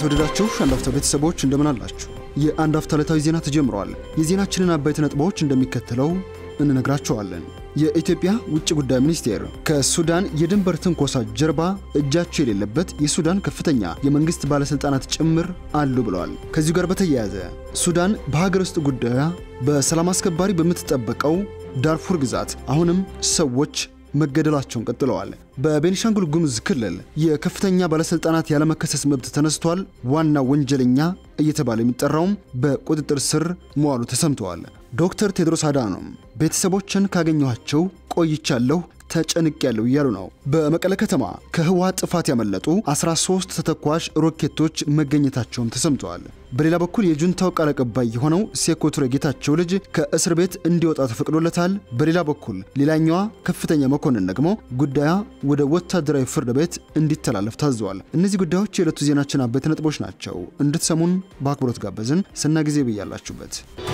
የተወደዳችሁ አንድ አፍታ ቤተሰቦች እንደምን አላችሁ? የአንድ አፍታ ዕለታዊ ዜና ተጀምረዋል። የዜናችንን አበይት ነጥቦች እንደሚከተለው እንነግራቸዋለን። የኢትዮጵያ ውጭ ጉዳይ ሚኒስቴር ከሱዳን የድንበር ትንኮሳ ጀርባ እጃቸው የሌለበት የሱዳን ከፍተኛ የመንግስት ባለሥልጣናት ጭምር አሉ ብለዋል። ከዚሁ ጋር በተያያዘ ሱዳን በሀገር ውስጥ ጉዳዩ በሰላም አስከባሪ በምትጠበቀው ዳርፉር ግዛት አሁንም ሰዎች መገደላቸውን ቀጥለዋል። በቤኒሻንጉል ጉሙዝ ክልል የከፍተኛ ባለሥልጣናት ያለመከሰስ መብት ተነስቷል። ዋና ወንጀለኛ እየተባለ የሚጠራውም በቁጥጥር ስር መዋሉ ተሰምተዋል። ዶክተር ቴድሮስ አዳኖም ቤተሰቦችን ካገኘኋቸው ቆይቻለሁ ተጨንቅ ያለው እያሉ ነው። በመቀለ ከተማ ከህወሓት ጥፋት ያመለጡ 13 ተተኳሽ ሮኬቶች መገኘታቸውም ተሰምተዋል። በሌላ በኩል የጁንታው ቃል አቀባይ የሆነው ሴኮ ቱሬ ጌታቸው ልጅ ከእስር ቤት እንዲወጣ ተፈቅዶለታል። በሌላ በኩል ሌላኛዋ ከፍተኛ መኮንን ደግሞ ጉዳያ ወደ ወታደራዊ ፍርድ ቤት እንዲተላለፍ ታዘዋል። እነዚህ ጉዳዮች የዕለቱ ዜናችን አበይት ነጥቦች ናቸው። እንድትሰሙን በአክብሮት ጋበዝን። ስና ጊዜ ብያላችሁበት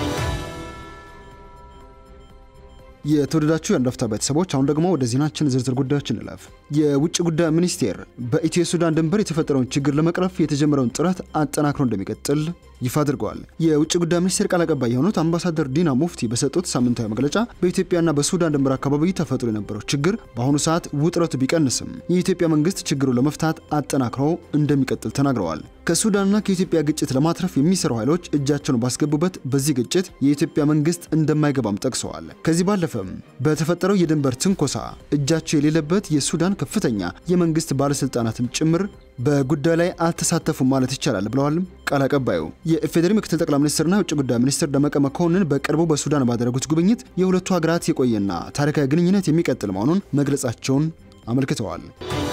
የተወደዳችሁ የአንድ አፍታ ቤተሰቦች አሁን ደግሞ ወደ ዜናችን ዝርዝር ጉዳዮች እንለፍ። የውጭ ጉዳይ ሚኒስቴር በኢትዮ ሱዳን ድንበር የተፈጠረውን ችግር ለመቅረፍ የተጀመረውን ጥረት አጠናክሮ እንደሚቀጥል ይፋ አድርገዋል። የውጭ ጉዳይ ሚኒስቴር ቃል አቀባይ የሆኑት አምባሳደር ዲና ሙፍቲ በሰጡት ሳምንታዊ መግለጫ በኢትዮጵያና በሱዳን ድንበር አካባቢ ተፈጥሮ የነበረው ችግር በአሁኑ ሰዓት ውጥረቱ ቢቀንስም የኢትዮጵያ መንግስት ችግሩን ለመፍታት አጠናክሮ እንደሚቀጥል ተናግረዋል። ከሱዳንና ከኢትዮጵያ ግጭት ለማትረፍ የሚሰሩ ኃይሎች እጃቸውን ባስገቡበት በዚህ ግጭት የኢትዮጵያ መንግስት እንደማይገባም ጠቅሰዋል። ከዚህ ባለፈም በተፈጠረው የድንበር ትንኮሳ እጃቸው የሌለበት የሱዳን ከፍተኛ የመንግስት ባለስልጣናትም ጭምር በጉዳዩ ላይ አልተሳተፉም ማለት ይቻላል ብለዋል ቃል አቀባዩ። የኢፌዴሪ ምክትል ጠቅላይ ሚኒስትርና የውጭ ጉዳይ ሚኒስትር ደመቀ መኮንን በቅርቡ በሱዳን ባደረጉት ጉብኝት የሁለቱ ሀገራት የቆየና ታሪካዊ ግንኙነት የሚቀጥል መሆኑን መግለጻቸውን አመልክተዋል።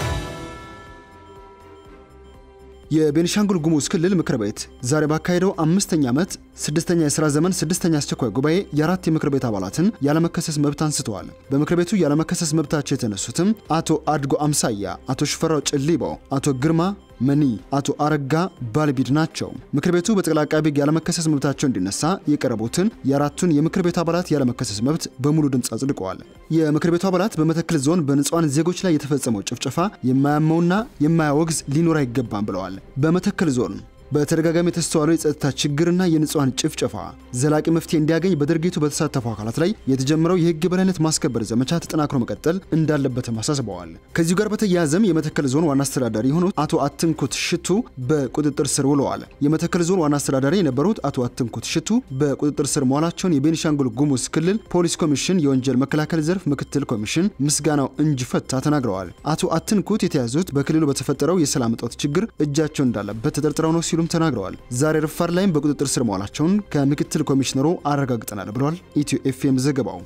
የቤኒሻንጉል ጉሙዝ ክልል ምክር ቤት ዛሬ ባካሄደው አምስተኛ ዓመት ስድስተኛ የሥራ ዘመን ስድስተኛ አስቸኳይ ጉባኤ የአራት የምክር ቤት አባላትን ያለመከሰስ መብት አንስተዋል። በምክር ቤቱ ያለመከሰስ መብታቸው የተነሱትም አቶ አድጎ አምሳያ፣ አቶ ሽፈራው ጭሊቦ፣ አቶ ግርማ መኒ፣ አቶ አረጋ ባልቢድ ናቸው። ምክር ቤቱ በጠቅላይ ዓቃቤ ሕግ ያለመከሰስ መብታቸው እንዲነሳ የቀረቡትን የአራቱን የምክር ቤት አባላት ያለመከሰስ መብት በሙሉ ድምፅ አጽድቀዋል። የምክር ቤቱ አባላት በመተክል ዞን በንጹሐን ዜጎች ላይ የተፈጸመው ጭፍጨፋ የማያመውና የማያወግዝ ሊኖር አይገባም ብለዋል። በመተክል ዞን በተደጋጋሚ የተስተዋለው የጸጥታ ችግርና የንጹሐን ጭፍጨፋ ዘላቂ መፍትሄ እንዲያገኝ በድርጊቱ በተሳተፉ አካላት ላይ የተጀመረው የሕግ የበላይነት ማስከበር ዘመቻ ተጠናክሮ መቀጠል እንዳለበትም አሳስበዋል። ከዚሁ ጋር በተያያዘም የመተከል ዞን ዋና አስተዳዳሪ የሆኑት አቶ አትንኩት ሽቱ በቁጥጥር ስር ውለዋል። የመተከል ዞን ዋና አስተዳዳሪ የነበሩት አቶ አትንኩት ሽቱ በቁጥጥር ስር መዋላቸውን የቤኒሻንጉል ጉሙዝ ክልል ፖሊስ ኮሚሽን የወንጀል መከላከል ዘርፍ ምክትል ኮሚሽን ምስጋናው እንጂ ፈታ ተናግረዋል። አቶ አትንኩት የተያዙት በክልሉ በተፈጠረው የሰላም እጦት ችግር እጃቸው እንዳለበት ተጠርጥረው ነው ሲሉም ተናግረዋል። ዛሬ ረፋድ ላይም በቁጥጥር ስር መዋላቸውን ከምክትል ኮሚሽነሩ አረጋግጠናል ብለዋል ኢትዮ ኤፍኤም ዘገባው።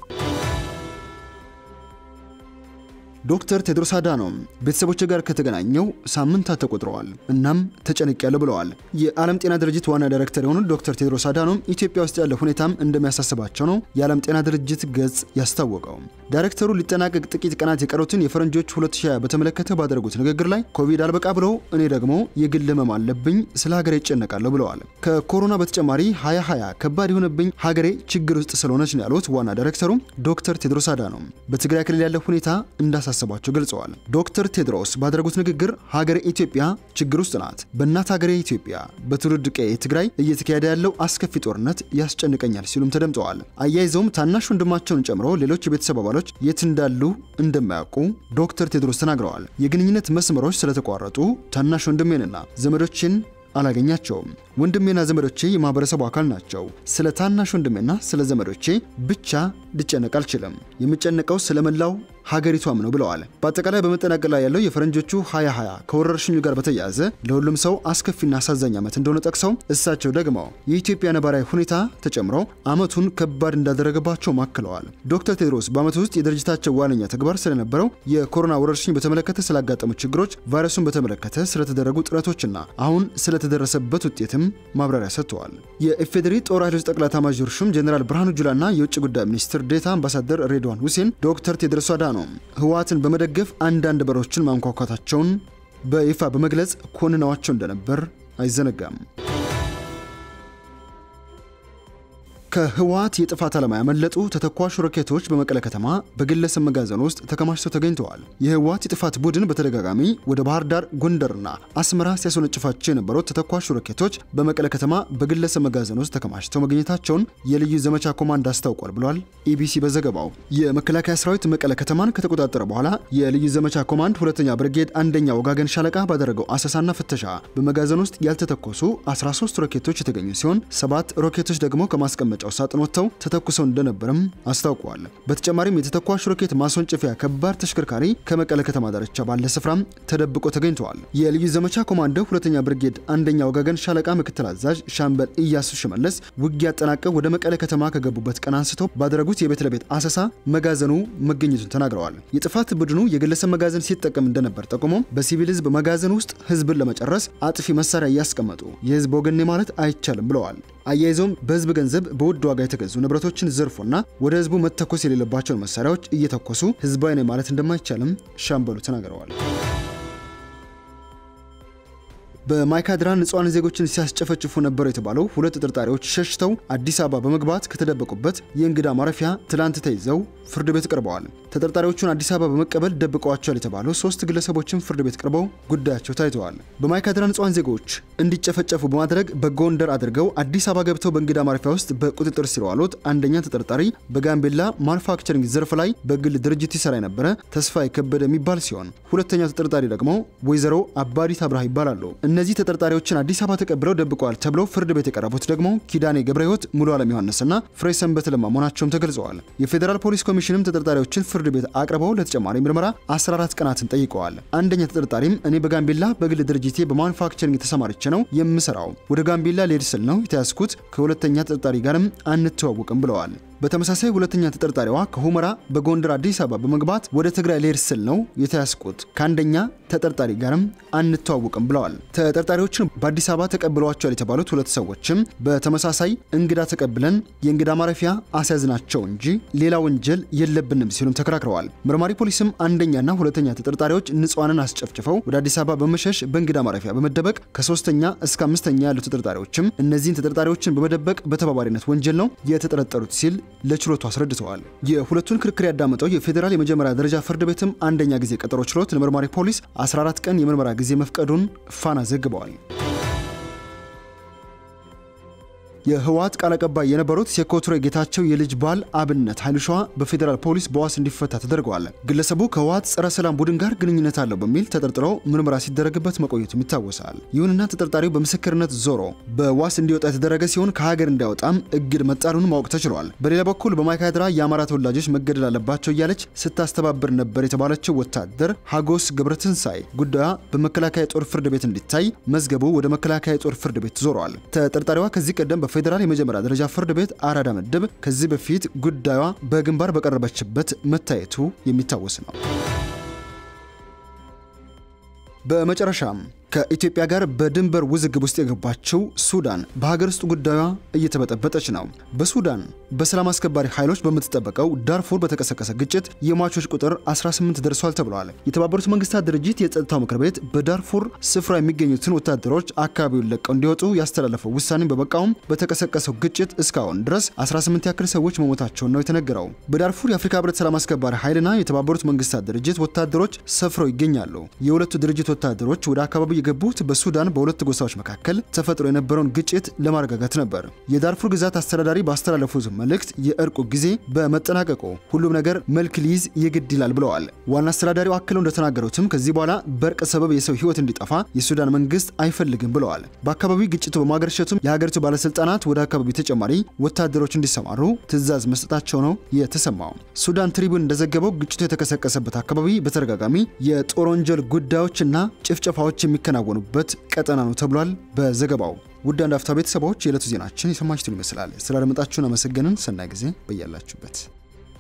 ዶክተር ቴድሮስ አዳኖም ቤተሰቦች ጋር ከተገናኘው ሳምንታት ተቆጥረዋል፣ እናም ተጨንቄያለሁ ብለዋል። የዓለም ጤና ድርጅት ዋና ዳይሬክተር የሆኑት ዶክተር ቴድሮስ አዳኖም ኢትዮጵያ ውስጥ ያለው ሁኔታም እንደሚያሳስባቸው ነው የዓለም ጤና ድርጅት ገጽ ያስታወቀው። ዳይሬክተሩ ሊጠናቀቅ ጥቂት ቀናት የቀሩትን የፈረንጆች 2020 በተመለከተ ባደረጉት ንግግር ላይ ኮቪድ አልበቃ ብለው እኔ ደግሞ የግል ህመም አለብኝ፣ ስለ ሀገሬ ይጨነቃለሁ ብለዋል። ከኮሮና በተጨማሪ 2020 ከባድ የሆነብኝ ሀገሬ ችግር ውስጥ ስለሆነች ነው ያሉት ዋና ዳይሬክተሩ ዶክተር ቴድሮስ አዳኖም በትግራይ ክልል ያለው ሁኔታ እንዳሳ እንዳሳሰባቸው ገልጸዋል። ዶክተር ቴድሮስ ባደረጉት ንግግር ሀገሬ ኢትዮጵያ ችግር ውስጥ ናት። በእናት ሀገሬ ኢትዮጵያ በትውልድ ቀዬ ትግራይ እየተካሄደ ያለው አስከፊ ጦርነት ያስጨንቀኛል ሲሉም ተደምጠዋል። አያይዘውም ታናሽ ወንድማቸውን ጨምሮ ሌሎች የቤተሰብ አባሎች የት እንዳሉ እንደማያውቁ ዶክተር ቴድሮስ ተናግረዋል። የግንኙነት መስመሮች ስለተቋረጡ ታናሽ ወንድሜንና ዘመዶችን አላገኛቸውም። ወንድሜና ዘመዶቼ የማህበረሰቡ አካል ናቸው። ስለ ታናሽ ወንድሜና ስለ ዘመዶቼ ብቻ ልጨነቅ አልችልም። የምጨነቀው ስለመላው ሀገሪቷም ነው ብለዋል። በአጠቃላይ በመጠናቀቅ ላይ ያለው የፈረንጆቹ 2020 ከወረርሽኙ ጋር በተያያዘ ለሁሉም ሰው አስከፊና አሳዛኝ ዓመት እንደሆነ ጠቅሰው እሳቸው ደግሞ የኢትዮጵያ ነባራዊ ሁኔታ ተጨምሮ ዓመቱን ከባድ እንዳደረገባቸው አክለዋል። ዶክተር ቴድሮስ በዓመቱ ውስጥ የድርጅታቸው ዋነኛ ተግባር ስለነበረው የኮሮና ወረርሽኝ በተመለከተ ስላጋጠሙ ችግሮች፣ ቫይረሱን በተመለከተ ስለተደረጉ ጥረቶችና አሁን ስለተደረሰበት ውጤትም ማብራሪያ ሰጥተዋል። የኢፌዴሪ ጦር ኃይሎች ጠቅላይ ኤታማዦር ሹም ጀኔራል ብርሃኑ ጁላና የውጭ ጉዳይ ሚኒስትር ዴታ አምባሳደር ሬድዋን ሁሴን ዶክተር ቴድሮስ አዳኖም ህወሓትን በመደገፍ አንዳንድ በሮችን ማንኳኳታቸውን በይፋ በመግለጽ ኮንነዋቸው እንደነበር አይዘነጋም። ከህወሓት የጥፋት ዓላማ ያመለጡ ተተኳሽ ሮኬቶች በመቀለ ከተማ በግለሰብ መጋዘን ውስጥ ተከማችተው ተገኝተዋል። የህወሓት የጥፋት ቡድን በተደጋጋሚ ወደ ባህር ዳር፣ ጎንደርና አስመራ ሲያስወነጭፋቸው የነበሩት ተተኳሽ ሮኬቶች በመቀለ ከተማ በግለሰብ መጋዘን ውስጥ ተከማችተው መገኘታቸውን የልዩ ዘመቻ ኮማንድ አስታውቋል ብሏል ኢቢሲ በዘገባው። የመከላከያ ሰራዊት መቀለ ከተማን ከተቆጣጠረ በኋላ የልዩ ዘመቻ ኮማንድ ሁለተኛ ብርጌድ አንደኛ ወጋገን ሻለቃ ባደረገው አሰሳና ፍተሻ በመጋዘን ውስጥ ያልተተኮሱ 13 ሮኬቶች የተገኙ ሲሆን ሰባት ሮኬቶች ደግሞ ከማስቀመጫው ሳጥን ወጥተው ተተኩሰው እንደነበርም አስታውቀዋል። በተጨማሪም የተተኳሽ ሮኬት ማስወንጨፊያ ከባድ ተሽከርካሪ ከመቀለ ከተማ ዳርቻ ባለ ስፍራም ተደብቆ ተገኝተዋል። የልዩ ዘመቻ ኮማንዶ ሁለተኛ ብርጌድ አንደኛ ወጋገን ሻለቃ ምክትል አዛዥ ሻምበል ኢያሱ ሽመለስ ውጊያ አጠናቀው ወደ መቀለ ከተማ ከገቡበት ቀን አንስተው ባደረጉት የቤት ለቤት አሰሳ መጋዘኑ መገኘቱን ተናግረዋል። የጥፋት ቡድኑ የግለሰብ መጋዘን ሲጠቀም እንደነበር ጠቁሞ በሲቪል ህዝብ መጋዘን ውስጥ ህዝብን ለመጨረስ አጥፊ መሳሪያ እያስቀመጡ የህዝብ ወገኔ ማለት አይቻልም ብለዋል። አያይዘውም በህዝብ ገንዘብ በውድ ዋጋ የተገዙ ንብረቶችን ዘርፎና ወደ ህዝቡ መተኮስ የሌለባቸውን መሳሪያዎች እየተኮሱ ህዝባዊ ነኝ ማለት እንደማይቻልም ሻምበሉ ተናግረዋል። በማይካድራ ንጹሃን ዜጎችን ሲያስጨፈጭፉ ነበሩ የተባለው ሁለት ተጠርጣሪዎች ሸሽተው አዲስ አበባ በመግባት ከተደበቁበት የእንግዳ ማረፊያ ትላንት ተይዘው ፍርድ ቤት ቀርበዋል። ተጠርጣሪዎቹን አዲስ አበባ በመቀበል ደብቀዋቸዋል የተባሉ ሶስት ግለሰቦችን ፍርድ ቤት ቀርበው ጉዳያቸው ታይተዋል። በማይካድራ ንጹሃን ዜጎች እንዲጨፈጨፉ በማድረግ በጎንደር አድርገው አዲስ አበባ ገብተው በእንግዳ ማረፊያ ውስጥ በቁጥጥር ስር የዋሉት አንደኛ ተጠርጣሪ በጋምቤላ ማኑፋክቸሪንግ ዘርፍ ላይ በግል ድርጅት ይሰራ የነበረ ተስፋ የከበደ የሚባል ሲሆን ሁለተኛው ተጠርጣሪ ደግሞ ወይዘሮ አባዲት አብርሃ ይባላሉ። እነዚህ ተጠርጣሪዎችን አዲስ አበባ ተቀብለው ደብቀዋል ተብለው ፍርድ ቤት የቀረቡት ደግሞ ኪዳኔ ገብረ ሕይወት፣ ሙሉ ዓለም ዮሐንስና ፍሬ ሰንበት ለማ መሆናቸውም ተገልጸዋል። የፌዴራል ፖሊስ ኮሚሽንም ተጠርጣሪዎችን ፍርድ ቤት አቅርበው ለተጨማሪ ምርመራ 14 ቀናትን ጠይቀዋል። አንደኛ ተጠርጣሪም እኔ በጋምቤላ በግል ድርጅቴ በማኑፋክቸሪንግ ተሰማርቼ ነው የምሰራው፣ ወደ ጋምቤላ ልሄድ ስል ነው የተያዝኩት፣ ከሁለተኛ ተጠርጣሪ ጋርም አንተዋውቅም ብለዋል። በተመሳሳይ ሁለተኛ ተጠርጣሪዋ ከሁመራ በጎንደር አዲስ አበባ በመግባት ወደ ትግራይ ልሄድ ስል ነው የተያዝኩት ከአንደኛ ተጠርጣሪ ጋርም አንተዋውቅም ብለዋል። ተጠርጣሪዎችን በአዲስ አበባ ተቀብለዋቸዋል የተባሉት ሁለት ሰዎችም በተመሳሳይ እንግዳ ተቀብለን የእንግዳ ማረፊያ አስያዝናቸው እንጂ ሌላ ወንጀል የለብንም ሲሉም ተከራክረዋል። መርማሪ ፖሊስም አንደኛና ሁለተኛ ተጠርጣሪዎች ንጹሃንን አስጨፍጭፈው ወደ አዲስ አበባ በመሸሽ በእንግዳ ማረፊያ በመደበቅ ከሶስተኛ እስከ አምስተኛ ያሉ ተጠርጣሪዎችም እነዚህን ተጠርጣሪዎችን በመደበቅ በተባባሪነት ወንጀል ነው የተጠረጠሩት ሲል ለችሎቱ አስረድተዋል። የሁለቱን ክርክር ያዳመጠው የፌዴራል የመጀመሪያ ደረጃ ፍርድ ቤትም አንደኛ ጊዜ ቀጠሮ ችሎት ለመርማሪ ፖሊስ 14 ቀን የምርመራ ጊዜ መፍቀዱን ፋና ዘግበዋል። የህወሓት ቃል አቀባይ የነበሩት የኮትሬ ጌታቸው የልጅ ባል አብነት ኃይሉ ሸዋ በፌዴራል ፖሊስ በዋስ እንዲፈታ ተደርገዋል። ግለሰቡ ከህወሓት ጸረ ሰላም ቡድን ጋር ግንኙነት አለው በሚል ተጠርጥሮ ምርመራ ሲደረግበት መቆየቱም ይታወሳል። ይሁንና ተጠርጣሪው በምስክርነት ዞሮ በዋስ እንዲወጣ የተደረገ ሲሆን ከሀገር እንዳይወጣም እግድ መጣሉን ማወቅ ተችሏል። በሌላ በኩል በማይካድራ የአማራ ተወላጆች መገደል አለባቸው እያለች ስታስተባብር ነበር የተባለችው ወታደር ሀጎስ ገብረትንሳኤ ጉዳዩ በመከላከያ ጦር ፍርድ ቤት እንዲታይ መዝገቡ ወደ መከላከያ ጦር ፍርድ ቤት ዞረዋል። ተጠርጣሪዋ ከዚህ ቀደም ፌዴራል የመጀመሪያ ደረጃ ፍርድ ቤት አራዳ ምድብ ከዚህ በፊት ጉዳዩዋ በግንባር በቀረበችበት መታየቱ የሚታወስ ነው። በመጨረሻም ከኢትዮጵያ ጋር በድንበር ውዝግብ ውስጥ የገባችው ሱዳን በሀገር ውስጥ ጉዳዩ እየተበጠበጠች ነው። በሱዳን በሰላም አስከባሪ ኃይሎች በምትጠበቀው ዳርፉር በተቀሰቀሰ ግጭት የሟቾች ቁጥር 18 ደርሷል ተብሏል። የተባበሩት መንግስታት ድርጅት የጸጥታው ምክር ቤት በዳርፉር ስፍራ የሚገኙትን ወታደሮች አካባቢውን ለቀው እንዲወጡ ያስተላለፈው ውሳኔን በመቃወም በተቀሰቀሰው ግጭት እስካሁን ድረስ 18 ያክል ሰዎች መሞታቸውን ነው የተነገረው። በዳርፉር የአፍሪካ ህብረት ሰላም አስከባሪ ኃይልና የተባበሩት መንግስታት ድርጅት ወታደሮች ሰፍረው ይገኛሉ። የሁለቱ ድርጅት ወታደሮች ወደ አካባቢው የገቡት በሱዳን በሁለት ጎሳዎች መካከል ተፈጥሮ የነበረውን ግጭት ለማረጋጋት ነበር። የዳርፉር ግዛት አስተዳዳሪ ባስተላለፉት መልእክት የእርቁ ጊዜ በመጠናቀቁ ሁሉም ነገር መልክ ሊይዝ የግድ ይላል ብለዋል። ዋና አስተዳዳሪው አክለው እንደተናገሩትም ከዚህ በኋላ በእርቅ ሰበብ የሰው ህይወት እንዲጠፋ የሱዳን መንግስት አይፈልግም ብለዋል። በአካባቢው ግጭቱ በማገርሸቱም የሀገሪቱ ባለስልጣናት ወደ አካባቢው ተጨማሪ ወታደሮች እንዲሰማሩ ትዕዛዝ መስጠታቸው ነው የተሰማው። ሱዳን ትሪቡን እንደዘገበው ግጭቱ የተቀሰቀሰበት አካባቢ በተደጋጋሚ የጦር ወንጀል ጉዳዮችና ጭፍጨፋዎች የሚከናወኑበት ቀጠና ነው ተብሏል በዘገባው። ውድ አንድ አፍታ ቤተሰቦች የዕለቱ ዜናችን የሰማችሁትን ይመስላል። ስላደመጣችሁን አመሰገንን። ሰናይ ጊዜ በያላችሁበት